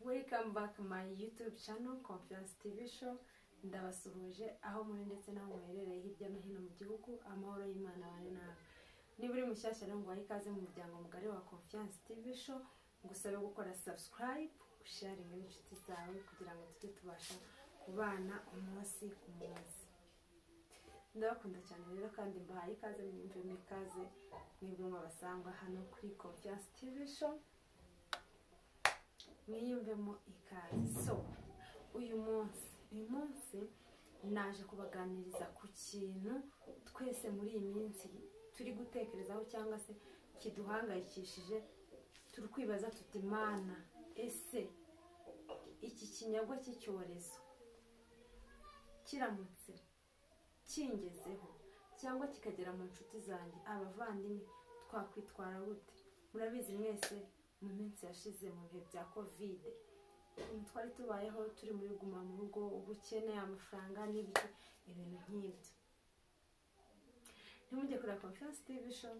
welcome back my youtube channel confiance tv show ndabasuhuje aho muri ndetse n'aho muherereye hirya no hino mu gihugu amahoro y'imana abane nawe niba uri mushyashya rero ngo wahe ikaze mu muryango mugari wa confiance tv show ngusabe gukora subscribe usharinga n'inshuti zawe kugira ngo tujye tubasha kubana umunsi ku munsi ndabakunda cyane rero kandi mbahaye ikaze mwumve mwikaze mwebwe mwabasanga hano kuri confiance tv show mwiyumvemo ikaze so uyu munsi uyu munsi naje kubaganiriza ku kintu twese muri iyi minsi turi gutekerezaho cyangwa se kiduhangayikishije turi kwibaza tuti mana ese iki kinyagwa cy'icyorezo kiramutse kingezeho cyangwa kikagera mu nshuti zanjye abavandimwe twakwitwara gute murabizi mwese mu minsi yashize mu bihe bya kovide twari tubayeho turi muri guma mu rugo ubukene amafaranga n'ibyo ibintu nk'ibyo ntimujye kureba confiance tv show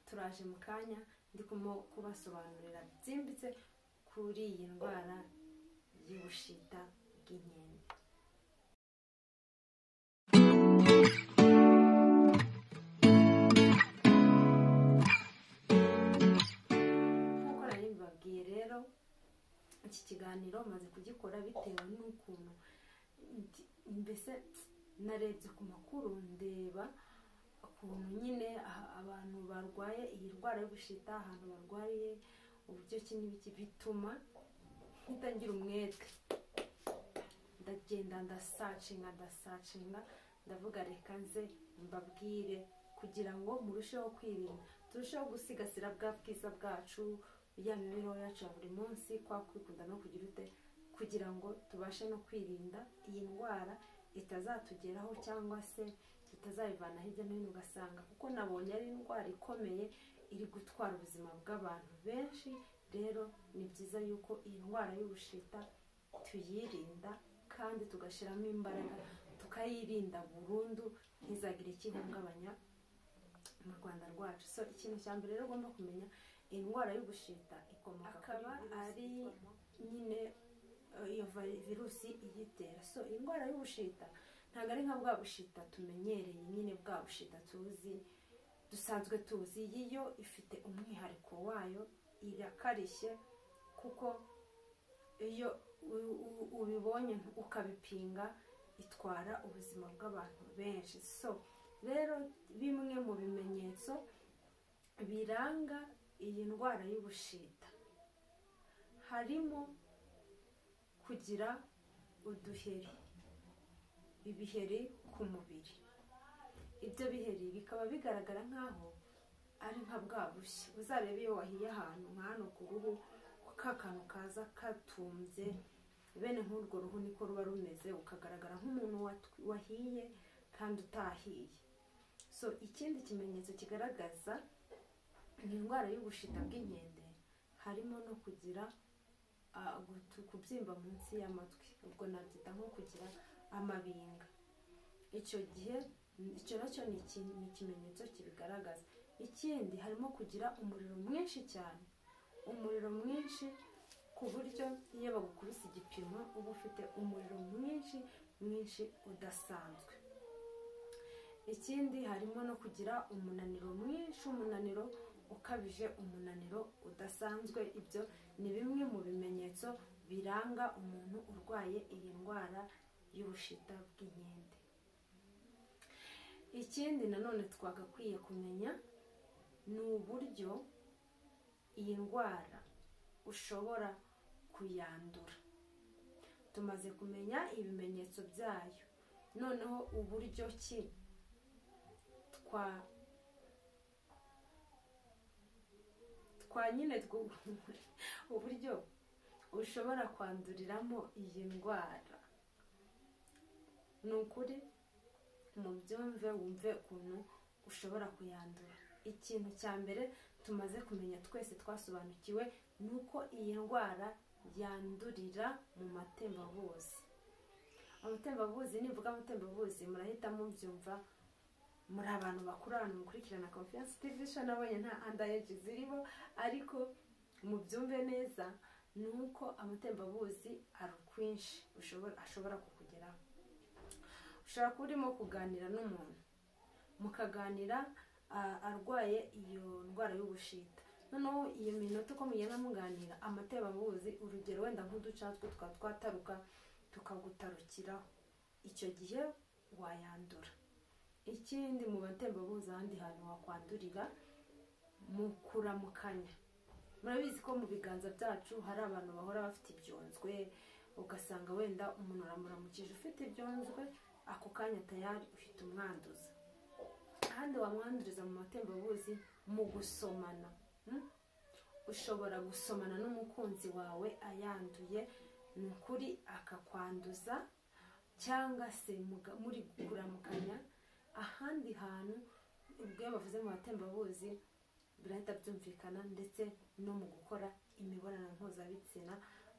turaje mu kanya ndikumo kubasobanurira byimbitse kuri iyi ndwara y'ubushita bw'inkende nk'uko nari mbibabwiye rero iki kiganiro maze kugikora bitewe n'ukuntu ndi- mbese narebye ku makuru ndeba ukuntu nyine aha- abantu barwaye iyi ndwara y'ubushita ahantu barwariye uburyo ki n'ibiki bituma ngitangira umwete ndagenda ndasacinga ndasacinga ndavuga reka nze mbabwire kugira ngo murusheho kwirinda turusheho gusigasira bwa bwiza bwacu ya mibereho yacu ya buri munsi kwa kwikunda no kugira ute kugira ngo tubashe no kwirinda iyi ndwara itazatugeraho cyangwa se tutazayivana hirya no hino ugasanga kuko nabonye ari indwara ikomeye iri gutwara ubuzima bw'abantu benshi rero ni byiza yuko iyi ndwara y'ubushita tuyirinda kandi tugashyiramo imbaraga tukayirinda burundu ntizagire icyo ihungabanya mu rwanda rwacu so ikintu cya mbere rero ugomba kumenya indwara y'ubushita ikomoka akaba ari nyine eh, iyo vi- virusi iyitera so indwara y'ubushita ntabwo ari nka bwa bushita tumenyereye nyine bwa bushita tuzi dusanzwe tuzi iyi yo ifite umwihariko wayo irakarishye kuko iyo u- u- ubibonye ukabipinga itwara ubuzima bw'abantu benshi so rero bimwe mu bimenyetso biranga iyi ndwara y'ubushita harimo kugira uduheri ibiheri ku mubiri ibyo biheri bikaba bigaragara nk'aho ari nka bwa bushya uzarebe iyo wahiye ahantu nka hano ku ruhu ka kantu kaza katumbye bene nk'urwo ruhu niko ruba rumeze ukagaragara nk'umuntu wat- wahiye kandi utahiye so ikindi kimenyetso kigaragaza ni indwara y'ubushita bw'inkende harimo no kugira ah, gutu- kubyimba munsi y'amatwi ubwo nabyita nko kugira amabinga icyo gihe icyo nacyo ni iki- ni ikimenyetso kibigaragaza ikindi harimo kugira umuriro mwinshi cyane umuriro mwinshi ku buryo iyo bagukubise igipimo uba ufite umuriro mwinshi mwinshi udasanzwe ikindi harimo no kugira umunaniro mwinshi umunaniro ukabije umunaniro udasanzwe ibyo ni bimwe mu bimenyetso biranga umuntu urwaye iyi ndwara y'ubushita bw'inkende ikindi nanone twagakwiye kumenya ni uburyo iyi ndwara ushobora kuyandura tumaze kumenya ibimenyetso byayo noneho uburyo ki twa twa nyine two- uburyo ushobora kwanduriramo iyi ndwara ni ukuri mu byumve wumve ukuntu ushobora kuyandura ikintu cya mbere tumaze kumenya twese twasobanukiwe ni uko iyi ndwara yandurira mu matembabuzi amatembabuzi nivuga amatembabuzi murahita mubyumva muri abantu bakuru abantu mukurikirana confiance tv show nabonye nta andayeji zirimo ariko mubyumve neza ni uko amatembabuzi arukwinshi ushobora ashobora kukugeraho ushobora kuba urimo kuganira n'umuntu mukaganira ah, arwaye iyo ndwara y'ubushita noneho iyo minota uko mugenda muganira amatembabuzi urugero wenda nk'uducatwe twa twataruka tukagutarukiraho icyo gihe wayandura ikindi mu batembabuzi ahandi hantu wakwandurira mu kuramukanya murabizi ko mu biganza byacu hari abantu bahora bafite ibyunzwe ugasanga wenda umuntu aramuramukije ufite ibyunzwe ako kanya tayari ufite umwanduza kandi wamwanduriza mu matembabuzi mu gusomana hmm? ushobora gusomana n'umukunzi wawe ayanduye ni ukuri akakwanduza cyangwa se muga- muri kuramukanya ahandi hantu ubwo iyo bavuze mu batembabuzi birahita byumvikana ndetse no mu gukora imibonano mpuzabitsina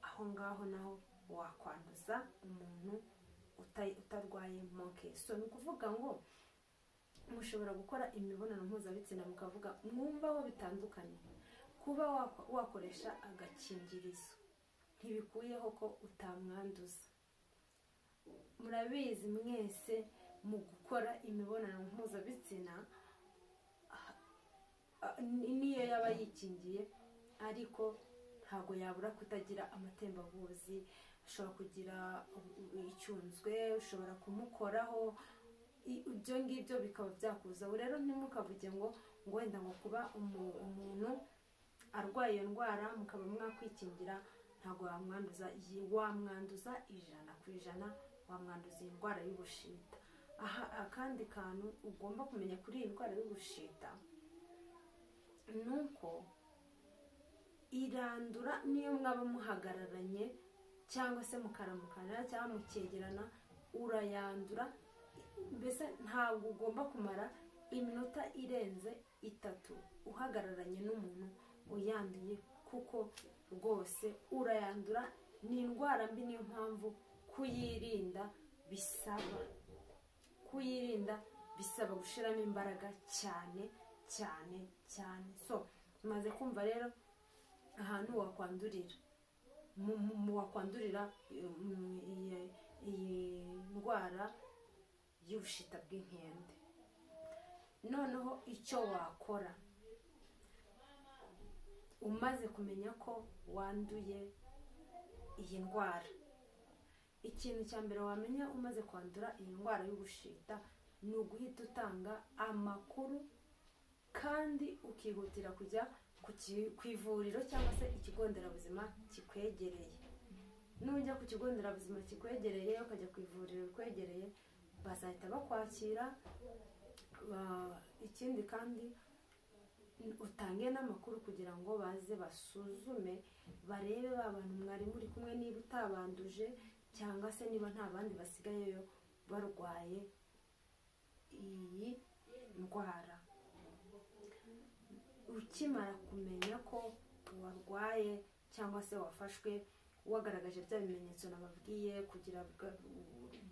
aho ngaho naho wakwanduza umuntu uta- utarwaye monke so ni ukuvuga ngo mushobora gukora imibonano mpuzabitsina mukavuga mwumvaho bitandukanye kuba wako- wakoresha agakingirizo ntibikuyeho ko utamwanduza murabizi mwese mu gukora imibonano mpuzabitsina ah, ah, ni- niyo yaba yikingiye ariko ntabwo yabura kutagira amatembabuzi ushobora kugira u- u- icyunzwe ushobora kumukoraho i- ibyo ngibyo bikaba byakuzaho rero ntimukavuge ngo ngo wenda ngo kuba umu- umuntu arwaye iyo ndwara mukaba mwakwikingira ntabwo wamwanduza iyi wamwanduza ijana ku ijana wamwanduza iyi ndwara y'ubushita aha akandi kantu ugomba kumenya kuri iyi ndwara y'ubushita ni uko irandura niyo mwaba muhagararanye cyangwa se mukaramukana cyangwa mukegerana urayandura mbese ntabwo ugomba kumara iminota irenze itatu uhagararanye n'umuntu uyanduye kuko rwose urayandura ni indwara mbi niyo mpamvu kuyirinda bisaba kuyirinda bisaba gushyiramo imbaraga cyane cyane cyane so maze kumva rero ahantu wakwandurira mu- mu mu wakwandurira eh, mm, iyi- iyi ndwara y'ubushita bw'inkende noneho icyo wakora umaze kumenya ko wanduye iyi ndwara ikintu cya mbere wamenya umaze kwandura iyi ndwara y'ubushita ni uguhita utanga amakuru kandi ukihutira kujya ku ki- ku ivuriro cyangwa se ikigo nderabuzima kikwegereye nujya ku kigo nderabuzima kikwegereye ukajya ku ivuriro rikwegereye bazahita bakwakira ba- ikindi kandi utange n'amakuru kugira ngo baze basuzume barebe ba bantu mwari muri kumwe niba utabanduje cyangwa se niba nta bandi basigayeyo barwaye iyi ndwara ukimara kumenya ko warwaye cyangwa se wafashwe wagaragaje bya bimenyetso nababwiye kugira bwa-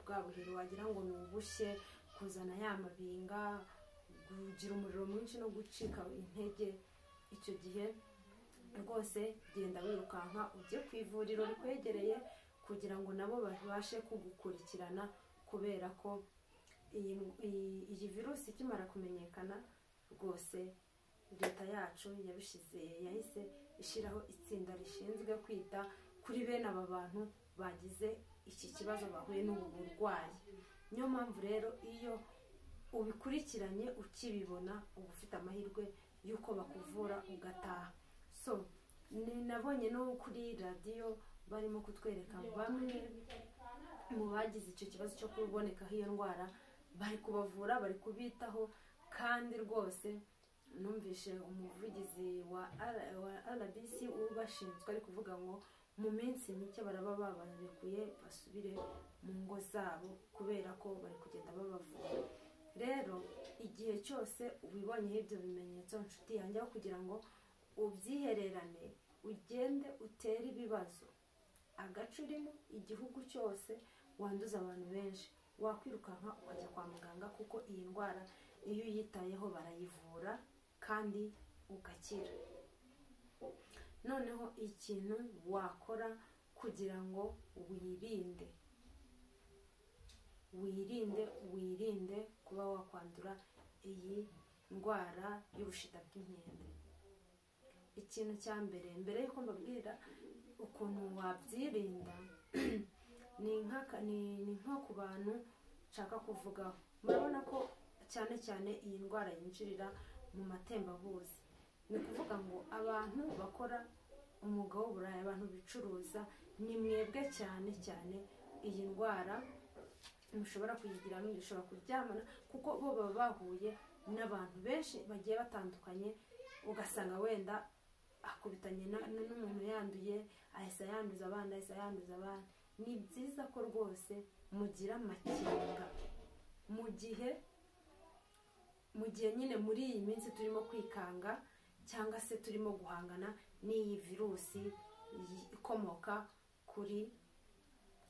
bwa buheri wagira ngo ni ubushye kuzana ya mabinga kugira umuriro mwinshi no gucika intege icyo gihe rwose genda wirukanka ujye ku ivuriro rikwegereye kugira ngo nabo babashe kugukurikirana kubera ko iyi iyi- iyi virusi ikimara kumenyekana rwose leta yacu yabishyize yahise ishyiraho itsinda rishinzwe kwita kuri bene aba bantu bagize iki kibazo bahuye n'ubu burwayi niyo mpamvu rero iyo ubikurikiranye ukibibona uba ufite amahirwe y'uko bakuvura ugataha so ni- nabonye no kuri radiyo barimo kutwereka bamwe mu bagize icyo kibazo cyo kubonekaho iyo ndwara bari kubavura bari kubitaho kandi rwose numvise umuvugizi wa R- wa rbc ubashinzwe ari kuvuga ngo mu minsi mike baraba babarekuye basubire mu ngo zabo kubera ko bari kugenda babavura rero igihe cyose ubibonyeho ibyo bimenyetso nshuti yanjye aho kugira ngo ubyihererane ugende utere ibibazo agace urimo igihugu cyose wanduza abantu benshi wakwirukanka ukajya kwa muganga kuko iyi ndwara iyo uyitayeho barayivura kandi ugakira noneho ikintu wakora kugira ngo wirinde wirinde wirinde kuba wakwandura iyi ndwara y'ubushita bw'inkende ikintu cya mbere mbere y'uko mbabwira ukuntu wabyirinda ni nk'aka- ni- ni nko ku bantu nshaka kuvugaho murabona ko cyane cyane iyi ndwara yinjirira mu matembabuzi ni ukuvuga ngo abantu bakora umwuga w'uburaya abantu bicuruza ni mwebwe cyane cyane iyi ndwara mushobora kuyigiramo ishobora kuryamana kuko bo baba bahuye n'abantu benshi bagiye batandukanye ugasanga wenda akubitanye na- na- n'umuntu yanduye ahise yanduza abandi ahise yanduza abandi ni byiza ko rwose mugira amakenga mu gihe mu gihe nyine muri iyi minsi turimo kwikanga cyangwa se turimo guhangana n'iyi virusi yi- ikomoka kuri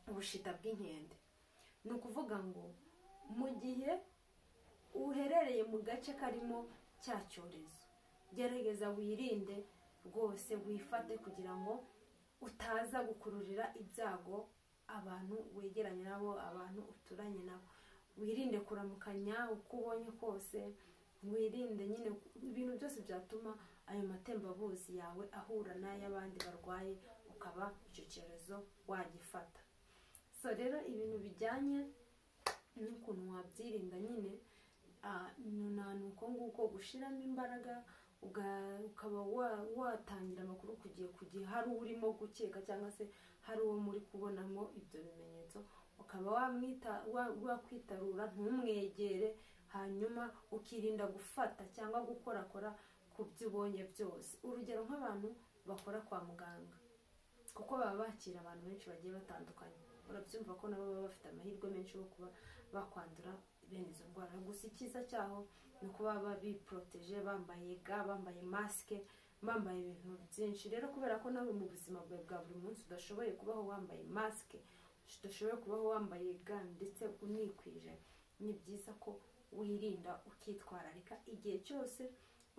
ubushita bw'inkende ni ukuvuga ngo mu gihe uherereye mu gace karimo cya cyorezo gerageza wirinde rwose wifate kugira ngo utaza gukururira ibyago abantu wegeranye nabo abantu uturanye nabo wirinde kuramukanya uko ubonye kose wirinde nyine ibintu byose byatuma ayo matembabuzi yawe ahura n'ay'abandi barwaye ukaba icyo cyorezo wagifata so rero ibintu bijyanye n'ukuntu wabyirinda nyine ah, ni uko nguko gushyiramo imbaraga uga- ukaba wa- watangira amakuru ku gihe ku gihe hari urimo gukeka cyangwa se hari uwo muri kubonamo ibyo bimenyetso ukaba wamwita wa- wakwitarura ntumwegere hanyuma ukirinda gufata cyangwa gukorakora ku byo ubonye byose urugero nk'abantu bakora kwa muganga kuko baba bakira abantu benshi bagiye batandukanye urabyumva ko nabo baba bafite amahirwe menshi yo kuba bakwandura bene izo ndwara gusa icyiza cyaho ni uko baba biporoteje bambaye ga bambaye masike bambaye ibintu byinshi rero kubera ko nawe mu buzima bwawe bwa buri munsi udashoboye kubaho wambaye masike udashoboye kubaho wambaye ga ndetse unikwije ni byiza ko wirinda ukitwararika igihe cyose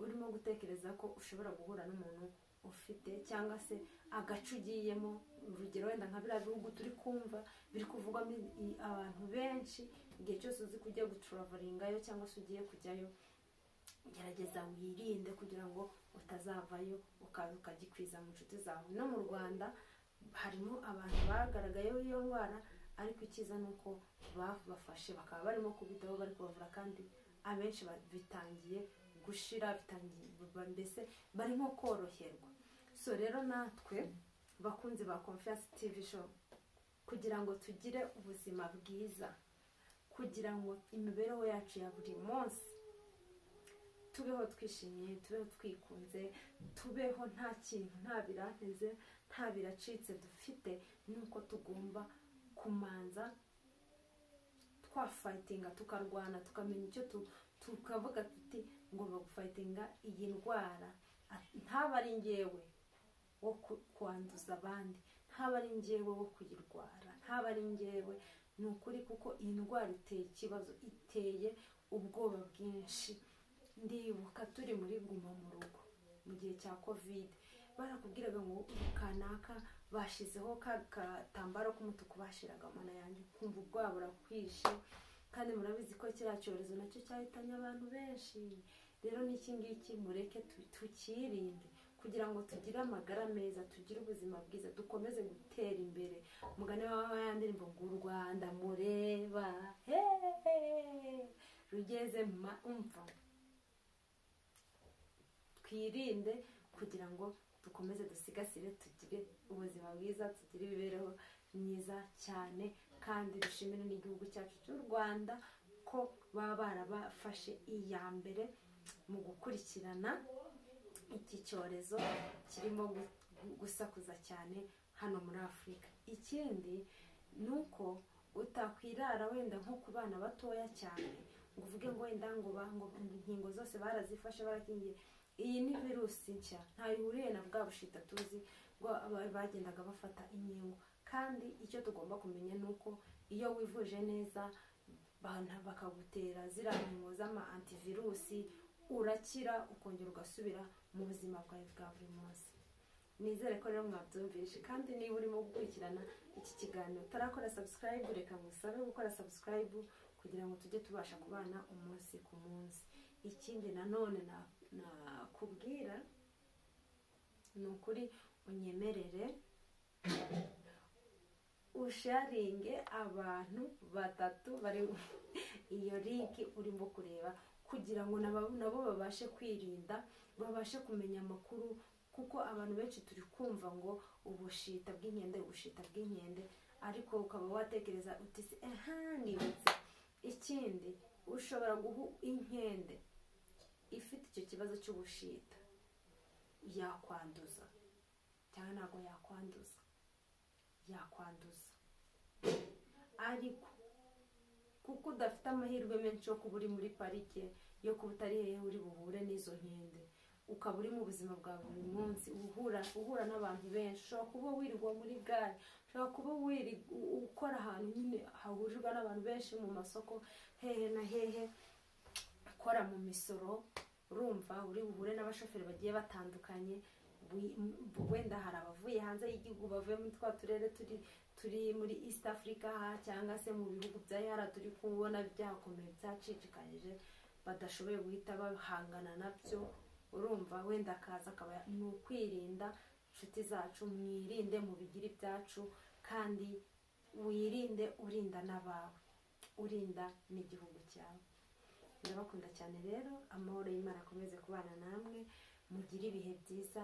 urimo gutekereza ko ushobora guhura n'umuntu ufite cyangwa se agace ugiyemo urugero wenda nka biriya bihugu turi kumva biri kuvugwamo i- abantu benshi igihe cyose uzi ko ugiye guturavaringayo cyangwa se ugiye kujyayo gerageza wirinde kugira ngo utazavayo ukaza ukagikwiza mu nshuti zawe no mu rwanda harimo abantu bagaragayeho iyo ndwara ariko icyiza ni uko babafashe bakaba barimo kubitaho bari kubavura kandi abenshi ba- bitangiye gushira bitangiye ba- mbese barimo koroherwa so rero natwe bakunzi ba confiance tv show kugira ngo tugire ubuzima bwiza kugira ngo imibereho yacu ya buri munsi tubeho twishimye tubeho twikunze tubeho nta kintu nta biranteze nta biracitse dufite nuko tugomba kumanza twafayitinga tukarwana tukamenya icyo tu- tukavuga tuti ngomba gufayitinga iyi ndwara Ati, ntabe ari ngewe wo ku- kwanduza abandi ntabe ari ngewe wo kuyirwara ntabe ari ngewe ni ukuri kuko iyi ndwara iteye ikibazo iteye ubwoba bwinshi ndibuka turi muri guma mu rugo mu gihe cya kovide barakubwiraga ngo kanaka bashyizeho ka gatambaro k'umutuku bashiraga mana yanjye kumva ubwoba burakwishe kandi murabizi ko kiriya cyorezo nacyo cyahitanye abantu benshi rero n'iki ngiki mureke tu- tukirinde kugira ngo tugire amagara meza tugire ubuzima bwiza dukomeze gutera imbere mugane waba yandirimbo ngo u rwanda mureba hehe rugeze ma umva twirinde kugira ngo dukomeze dusigasire tugire ubuzima bwiza tugire imibereho myiza cyane kandi dushimire n'igihugu cyacu cy'u rwanda ko baba barabafashe iya mbere mu gukurikirana iki cyorezo kirimo gu- gu- gusakuza cyane hano muri afurika ikindi ni uko utakwirara wenda nko ku bana batoya cyane ngo uvuge ngo wenda ngo ba- ngo inkingo zose barazifashe barakingiye iyi ni virusi nshya ntayo ihuriye na bwa bushita tuzi ngo aba- bagendaga bafata inkingo kandi icyo tugomba kumenya ni uko iyo wivuje neza bana- bakagutera ziriya nkingo z'ama antivirusi urakira ukongera ugasubira mu buzima bwawe bwa buri munsi nizere ko rero mwabyumvishe kandi niba urimo gukurikirana iki kiganiro utarakora sabusikarayibu reka ngusabe gukora sabusikarayibu kugira ngo tujye tubasha kubana umunsi ku munsi ikindi nanone na- nakubwira ni ukuri unyemerere usharinge abantu batatu bari iyo linki urimo kureba kugira ngo naba- nabo babashe kwirinda babashe kumenya amakuru kuko abantu benshi turi kumva ngo ubushita bw'inkende ubushita bw'inkende ariko ukaba watekereza uti se aha nibutse ikindi ushobora guha inkende ifite icyo kibazo cy'ubushita yakwanduza cyangwa ntabwo yakwanduza yakwanduza ariko kuko udafite amahirwe menshi yo kuba uri muri parike yo kuba utari hehe uri buhure n'izo nkende ukaba uri mu buzima bwa buri munsi uhura uhura n'abantu benshi ushobora kuba wirirwa muri gare ushobora kuba wiri u- ukora ahantu nyine hahurirwa n'abantu benshi mu masoko hehe na hehe ukora mu misoro urumva uri buhure n'abashoferi bagiye batandukanye wi- m- wenda hari abavuye hanze y'igihugu bavuye muri twa turere turi turi muri east africa aha cyangwa se mu bihugu bya yara turi kubona byakomeye byacicikanije badashoboye guhita bahangana nabyo urumva wenda akaza akaba ni ukwirinda inshuti zacu mwirinde mubigire ibyacu kandi wirinde urinda n'abawe urinda n'igihugu cyawe ndabakunda cyane rero amahoro y'imana akomeze kubana namwe mugire ibihe byiza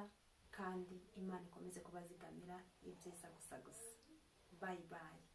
kandi imana ikomeze kubazigamira ibyiza gusa gusa bayi bayi